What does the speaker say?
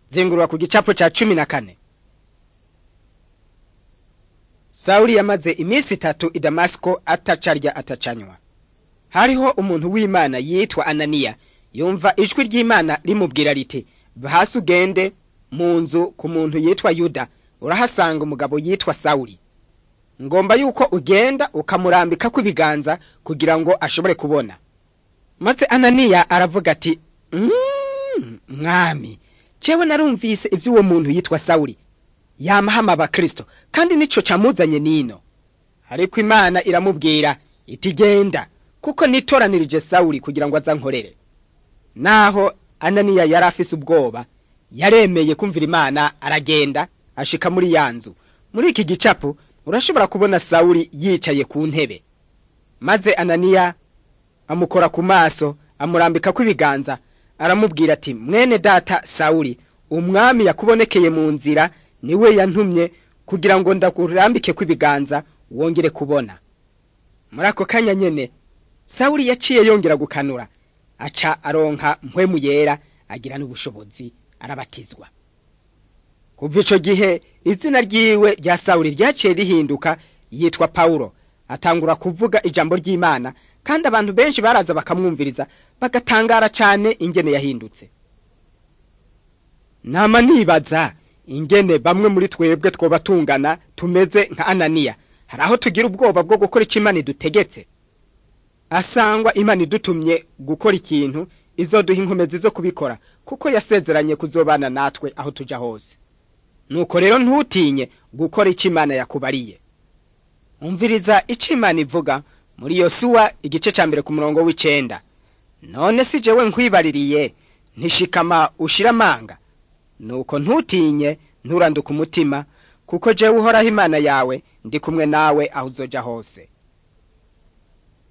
zengurura ku gicapo ca cumi na kane sawuli yamaze iminsi itatu i damasiko atacarya atacanywa hariho umuntu w'imana yitwa ananiya yumva ijwi ry'imana rimubwira riti hasi ugende mu nzu ku muntu yitwa yuda urahasanga umugabo yitwa sawuli ngomba yuko ugenda ukamurambikako ibiganza kugira ngo ashobore kubona maze ananiya aravuga ati "Mm, mwami jewe narumvise ivy'uwo muntu yitwa sawuli yamahama abakristo kandi nico camuzanye nino ariko imana iramubwira iti genda kuko nitoranirije sawuli kugira ngo azankorere naho ananiya yari afise ubwoba yaremeye kumvira imana aragenda ashika muri ya nzu muri iki gicapo urashobora kubona sawuli yicaye ku ntebe maze ananiya amukora ku maso amurambikako ibiganza aramubwira ati mwene data sawuli umwami yakubonekeye mu nzira niwe yantumye kugira ngo ndakurambikeko ibiganza wongere kubona muri ako kanya nyene sawuli yaciye yongera gukanura aca aronka mpwemu yera agira n'ubushobozi arabatizwa kuva ico gihe izina ryiwe rya sawuli ryaciye rihinduka yitwa pawulo atangura kuvuga ijambo ry'imana kandi abantu benshi baraza bakamwumviriza bagatangara cane ingene yahindutse nama nibaza ingene bamwe muri twebwe twoba tungana tumeze nka ananiya hari aho tugira ubwoba bwo gukora ico imana idutegetse asangwa imana idutumye gukora ikintu izoduha inkomezi zo kubikora kuko yasezeranye kuzobana natwe aho tuja hose nuko rero ntutinye gukora ico imana yakubariye umviriza ico imana ivuga muri yosuwa igice ca mbere ku murongo w'icenda none si jewe nkwibaririye ntishikama ushira amanga nuko ntutinye nturanduka umutima kuko jewe uhoraho imana yawe ndi kumwe nawe aho uzoja hose